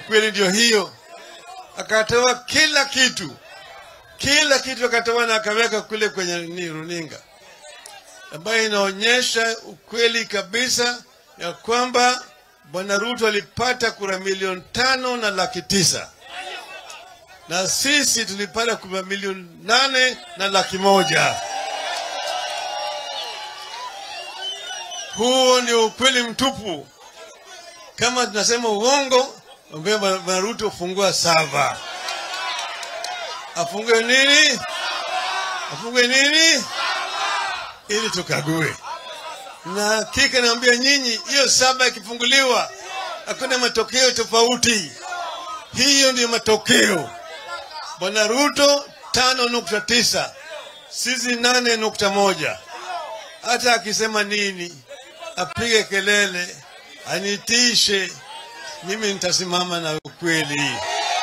Kweli ndio hiyo, akatoa kila kitu, kila kitu akatoa na akaweka kule kwenye ni runinga, ambayo inaonyesha ukweli kabisa ya kwamba Bwana Ruto alipata kura milioni tano na laki tisa na sisi tulipata kura milioni nane na laki moja. Huo ndio ukweli mtupu. Kama tunasema uongo, ambia Bwana Ruto fungua sava. Afungue nini? Afungue nini? Ili tukague. Na hakika naambia nyinyi, hiyo saba ikifunguliwa, hakuna matokeo tofauti. Hiyo ndio matokeo. Bwana Ruto tano nukta tisa sisi nane nukta moja. Hata akisema nini, apige kelele, anitishe, mimi nitasimama na ukweli.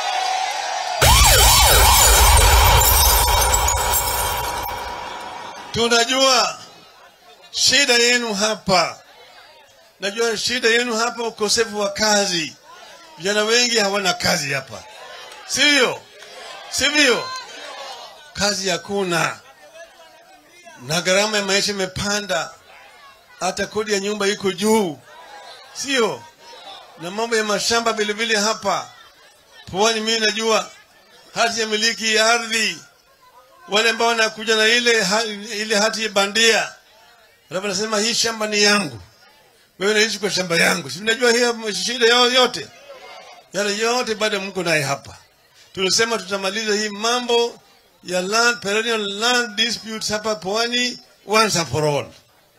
Tunajua shida yenu hapa, najua shida yenu hapa, ukosefu wa kazi. Vijana wengi hawana kazi hapa, sivyo? Sivyo? Kazi hakuna, na gharama ya maisha imepanda, hata kodi ya nyumba iko juu, sio? Na mambo ya mashamba vilevile hapa Pwani, mimi najua hati ya miliki ya ardhi, wale ambao wanakuja na ile ha, ile hati ya bandia, alafu nasema hii shamba ni yangu, wewe unaishi kwa shamba yangu, si mnajua hiyo shida yao yote, yale yote bado mko naye hapa. Tulisema tutamaliza hii mambo ya land, perennial land disputes hapa Pwani once and for all.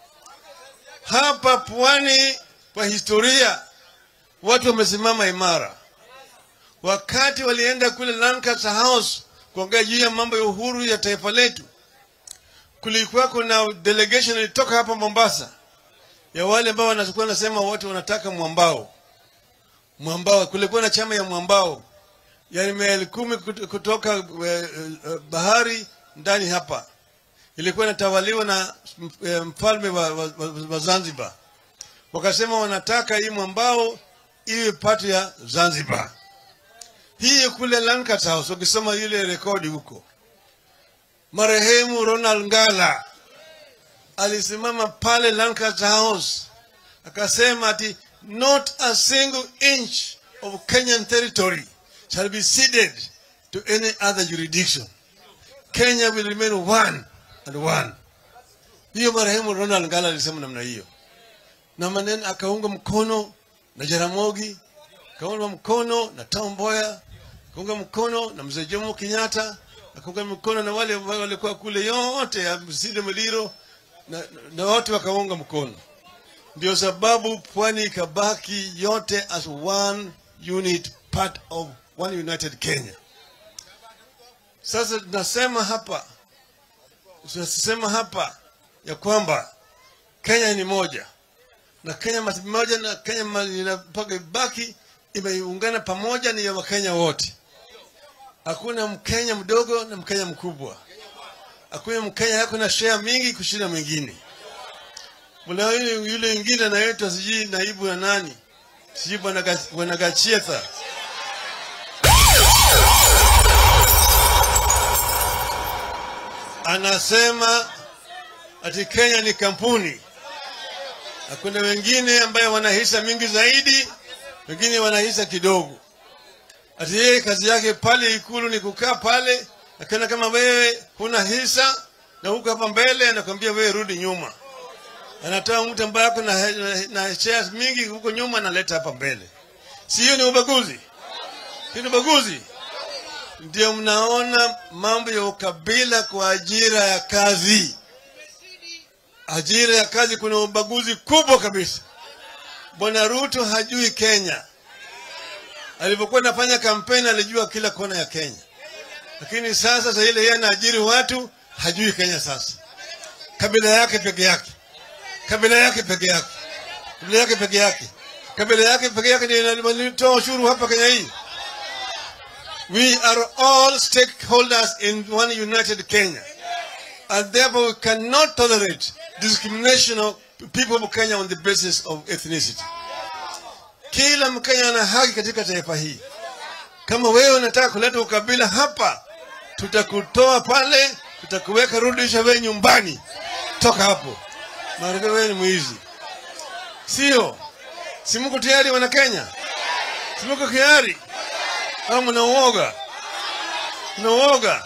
Hapa Pwani kwa historia watu wamesimama imara. Wakati walienda kule Lancaster House kuongea juu ya mambo ya uhuru ya taifa letu, kulikuwa kuna delegation ilitoka hapa Mombasa ya wale ambao wanakuwa nasema wote wanataka mwambao mwambao. Kulikuwa na chama ya mwambao yani maili kumi kutoka uh, uh, bahari ndani hapa, ilikuwa inatawaliwa na uh, mfalme wa, wa, wa, wa Zanzibar. Wakasema wanataka hii mwambao iwe pati ya Zanzibar. Hii kule Lancaster House, ukisoma ile rekodi huko, marehemu Ronald Ngala alisimama pale Lancaster House akasema ati not a single inch of Kenyan territory shall be ceded to any other jurisdiction. Kenya will remain one and one. Hiyo marehemu Ronald Ngala alisema namna hiyo, na maneno akaunga mkono na Jaramogi, akaunga mkono na Tom Mboya, akaunga mkono na mzee Jomo Kenyatta, akaunga mkono na wale ambao walikuwa kule yote ya Msinde Muliro na, na wote wakaunga mkono. Ndio sababu pwani ikabaki yote as one unit part of one united Kenya. Sasa tunasema hapa, tunasema hapa ya kwamba Kenya ni moja na Kenya moja na Kenya mpaka ibaki imeungana pamoja, ni ya Wakenya wote. Hakuna Mkenya mdogo na Mkenya mkubwa, hakuna Mkenya yako na share mingi kushinda mwingine. Mula yule mwingine anaitwa sijui naibu ya nani, sijui bwana Gachietha anasema ati Kenya ni kampuni na kuna wengine ambayo wana hisa mingi zaidi, wengine wana hisa kidogo. Ati yeye kazi yake pale Ikulu ni kukaa pale, akiona kama wewe huna hisa na huko hapa mbele, anakwambia wewe rudi nyuma. Anatoa mtu ambaye ako na, na, na shares mingi huko nyuma, analeta hapa mbele. Si hiyo ni ubaguzi? Hiyo ni ubaguzi. Ndio mnaona mambo ya ukabila kwa ajira ya kazi. Ajira ya kazi kuna ubaguzi kubwa kabisa. Bwana Ruto hajui Kenya. Alipokuwa anafanya kampeni alijua kila kona ya Kenya, lakini sasa sasa ile yeye anaajiri watu hajui Kenya. Sasa kabila yake peke yake, kabila yake peke yake, kabila yake peke yake, kabila yake peke yake ndio inatoa ushuru hapa Kenya hii. We are all stakeholders in one united Kenya. And therefore we cannot tolerate discrimination of people of Kenya on the basis of ethnicity. Kila Mkenya ana haki katika taifa hii. Kama wewe unataka kuleta ukabila hapa, tutakutoa pale, tutakuweka, rudisha wewe nyumbani, toka hapo, maana wewe ni mwizi, sio? Si mko tayari wana Kenya? Si mko tayari au mna uoga? Mna uoga?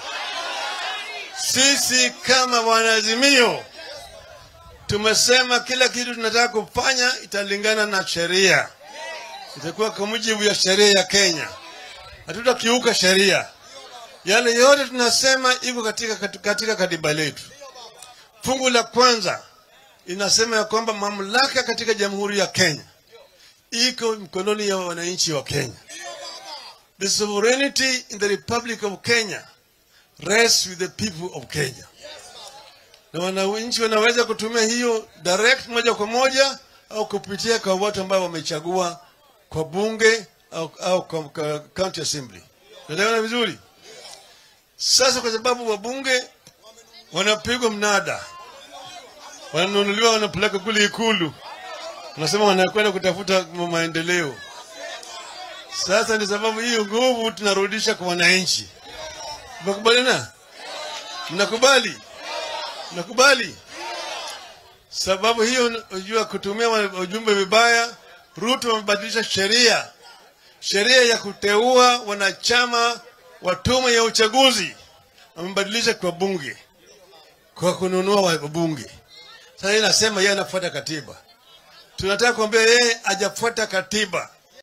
Sisi kama wanaazimio tumesema kila kitu tunataka kufanya italingana na sheria, itakuwa kwa mujibu ya sheria ya Kenya. Hatutakiuka sheria. Yale yote tunasema iko katika, katika katiba letu. Fungu la kwanza inasema ya kwamba mamlaka katika Jamhuri ya Kenya iko mkononi ya wananchi wa Kenya. The sovereignty in the Republic of Kenya rests with the people of Kenya, na wananchi wanaweza kutumia hiyo direct moja kwa moja au kupitia kwa watu ambao wamechagua kwa bunge au, au kwa, kwa county assembly. Naelewana vizuri? Sasa kwa sababu wabunge wanapigwa mnada, wananunuliwa, wanapeleka kule Ikulu, wanasema wanakwenda kutafuta maendeleo. Sasa ni sababu hiyo nguvu tunarudisha kwa wananchi. Mnakubaliana? Mnakubali? Mnakubali? Sababu hiyo, unajua, kutumia ujumbe vibaya, Ruto amebadilisha sheria, sheria ya kuteua wanachama wa tume ya uchaguzi amebadilisha kwa bunge, kwa kununua wabunge. Sasa yeye anasema yeye anafuata katiba. Tunataka kuambia yeye hajafuata katiba.